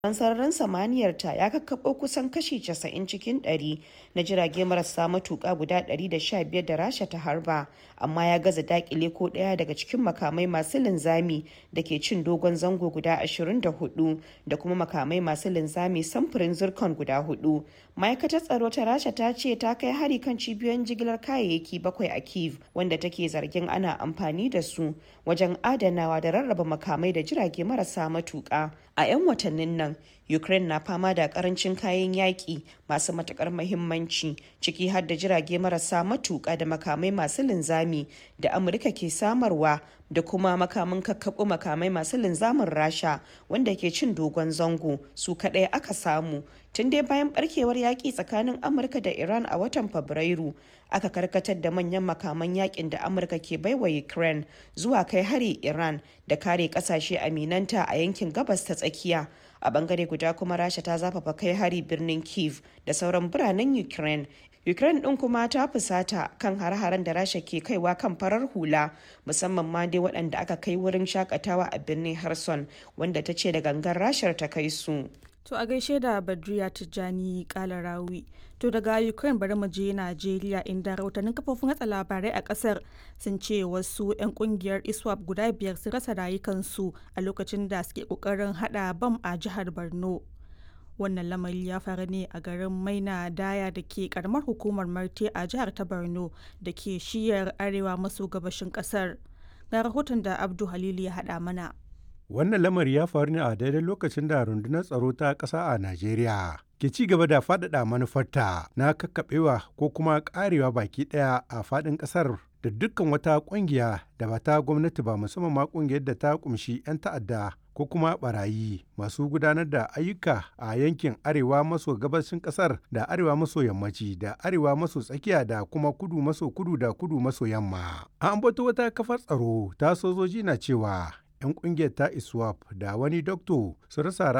Tsaron sararin samaniyarta ya kakkaɓo kusan kashi 90 cikin ɗari na jirage marasa matuƙa guda 115 da Rasha ta harba, amma ya gaza daƙile ko ɗaya daga cikin makamai masu linzami da ke cin dogon zango guda 24 da kuma makamai masu linzami samfurin Zircon guda hudu. Ma'aikatar tsaro ta Rasha ta ce ta kai hari kan cibiyoyin jigilar kayayyaki bakwai a Kyiv, wanda take zargin ana amfani da su wajen adanawa da rarraba makamai da jirage marasa matuƙa. A 'yan watannin nan, Ukraine na fama da karancin kayan yaƙi masu matuƙar mahimmanci ciki har da jirage marasa matuƙa da makamai masu linzami da Amurka ke samarwa da kuma makamin kakkaɓo makamai masu linzamin Rasha wanda ke cin dogon zango su kaɗai aka samu. Tun dai bayan barkewar yaƙi tsakanin Amurka da Iran a watan Fabrairu, aka karkatar da manyan makaman yakin da Amurka ke baiwa Ukraine zuwa kai hari Iran da kare kasashe aminanta a yankin gabas ta tsakiya. A bangare guda kuma Rasha ta zafafa kai hari birnin Kiev da sauran biranen Ukraine. Ukraine ɗin kuma ta fusata kan har-haren da Rasha ke kaiwa kan farar hula musamman ma dai waɗanda aka kai wurin shakatawa a birnin Kherson wanda ta ce da gangan Rashar ta kai su. To a gaishe da Badriya Tijjani Kalarawi. To daga Ukraine bari mu je Najeriya inda rahotannin kafofin watsa labarai a kasar sun ce wasu 'yan kungiyar ISWAP guda biyar sun rasa rayukansu a lokacin da suke kokarin hada bam a jihar Borno. Wannan lamari ya faru ne a garin Maina Daya da ke karamar hukumar Marte a jihar ta Borno da ke shiyar arewa maso gabashin kasar. Ga rahoton da Abdu Halilu ya hada mana. Wannan lamari ya faru ne a daidai lokacin da rundunar tsaro ta ƙasa a Najeriya ke ci gaba da faɗaɗa manufarta na kakkaɓewa ko kuma ƙarewa baki ɗaya a faɗin ƙasar da dukkan wata ƙungiya da ba ta gwamnati ba musamman ma ƙungiyar da ta ƙumshi 'yan ta'adda ko kuma barayi masu gudanar da ayyuka a yankin arewa maso gabashin ƙasar da arewa maso yammaci da arewa maso tsakiya da kuma kudu maso kudu da kudu maso yamma. An ambato wata kafar tsaro ta sojoji na cewa 'yan kungiyar ta iswap da wani dokto su rasa